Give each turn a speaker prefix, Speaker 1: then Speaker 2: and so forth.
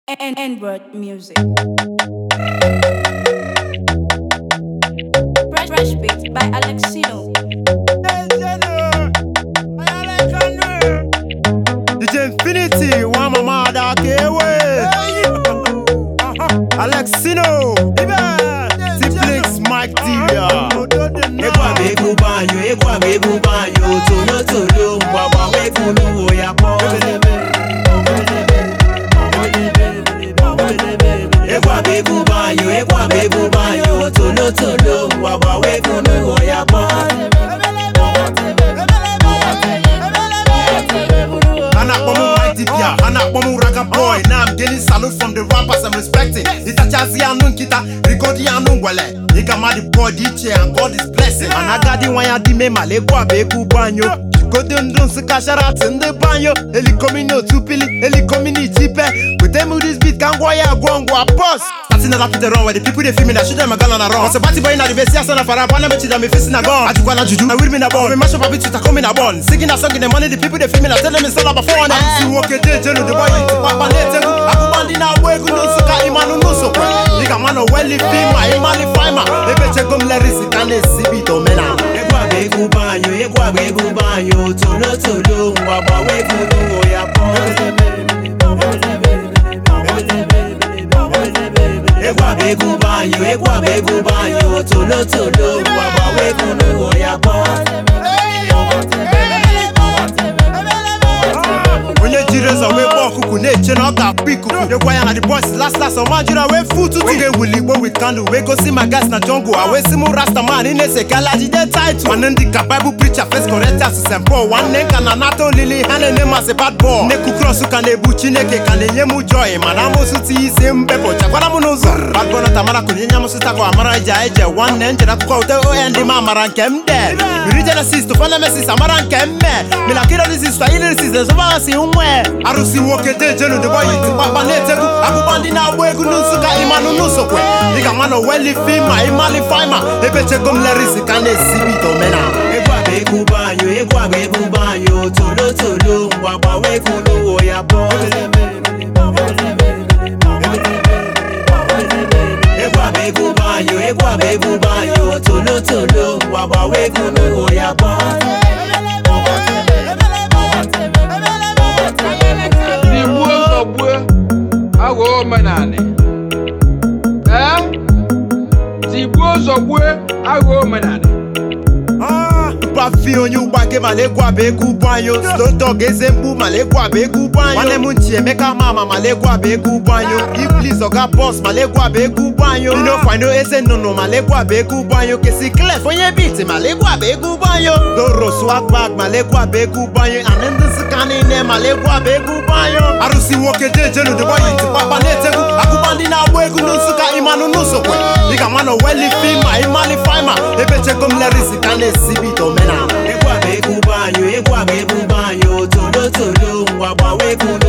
Speaker 1: and N-word music. Fresh, fresh beat by Alexino.
Speaker 2: DJ Infinity, one mama that away. Alexino, Tiplix, Mike Divia.
Speaker 3: Ekwa begu banyo, ekwa begu banyo, tolo tolo, mbaba wekulu ya po. Ekwa begu banyo, ekwa begu banyo, tolo tolo, mbaba wekulu ya po.
Speaker 2: Hana Bomu Mike Divia, Hana Bomu Raga Boy. Now I'm getting salute from the rappers I'm respecting. Itachazi anu nkita, Rigodi anu ngwele. Nigga ma the boy DJ and God is blessing. Anagadi wanya di me malekwa beku banyo. Kodo ndụ nsụka sharat ndị banyo elikomi n'otu pili elikomi n'ichipe wete mu this beat ka ngwa ya agwọ ngwa boss Starting at up the run where the people they feel me that shoot them a gun on the run. Once a party boy in the best yes and a fara bana me chida me facing a gun. Ajukwa na juju, I will me na ball. Me mash up a beat with a come in a bun. Singing a song in the money the people they feel me that tell them it's all about fun. Si woke de jelo the boy it papa ne tegu. Aku bandi na wegu no suka imanu no so kwe. Nigga man no well if fima imali fima. Ebe chegom lerisi kane sibi to mena.
Speaker 3: Ekwa begu banyo, ekwa begu banyo, tolo tolo, mbaba wekulu ya po. Ekwa begu banyo, ekwa begu banyo, tolo tolo, mbaba wekulu ya po.
Speaker 2: onye jiri ụzọ wee kpọọ ọkụkụ na-eche na ọ ga-akpụ ikuku nyekwa ya na the boys last last ọma jụrụ wee fu tutu ga-ewuli igbo with candle wee gosi ma gas na jungle a wee si mụ rasta man ị na-ese gala jide title nwanne ndị ka bible preacher first Corinthians St. Paul nwanne ka na nata olili ha na-eme masị bad boy nnekwu cross ka na-ebu chineke ka na-enye m joy mana amụsụ ti isi mbepụ chakwara m n'ụzọ bad boy nọta mara kụnye nye amụsụ takwa amara ije eje nwanne njere akụkọ ute ohe ndị m amara nke m de Miri Genesis to Nemesis amara nke m me milakiro disis fa ilirisis ezobasi nwe arụsị nwoke dejenu the boy iti kpakpa na-etegwu akpụkpọ ndị na-agba egwu n'nsụka ịmanụ n'usokwe dịka nwana weli fima ịmali fima ebechego m lerisi ka na-esibi ite omenala
Speaker 3: Ekwa begu banyo, ekwa begu banyo, tolo tolo, mbaba wekulu ya po. Ekwa begu banyo, ekwa begu banyo, tolo tolo, mbaba wekulu ya po.
Speaker 4: Igbuo zọgbue aghọ omenanị ee tigbuo zọgbue aghọ omenanị
Speaker 2: Bafi onye ụgbake malekwa bụ egwu ụgbọ anyị slow dog eze mkpu malekwa bụ egwu ụgbọ anyị nwanne m nchi emeka mama malekwa bụ egwu ụgbọ anyị iblis ọga bọs malekwa bụ egwu ụgbọ anyị ino fino eze nnụnụ malekwa bụ egwu ụgbọ anyị kesi klef onye biti malekwa bụ egwu ụgbọ anyị doro swag malekwa bụ egwu ụgbọ anyị anị ndị nsụka niile malekwa bụ egwu ụgbọ anyị arụsị nwoke dejenu deboyi tikpakpa na-etegwu akụkọ ndị na-agba egwu n'nsụka ịmanụ n'usokwe dịka nwana weli fima ịmali fima ebechego m lerisi ka na-esibi ite omenala
Speaker 3: Ekwa begu banyo, ekwa begu banyo, tolo tolo, mbaba wekulu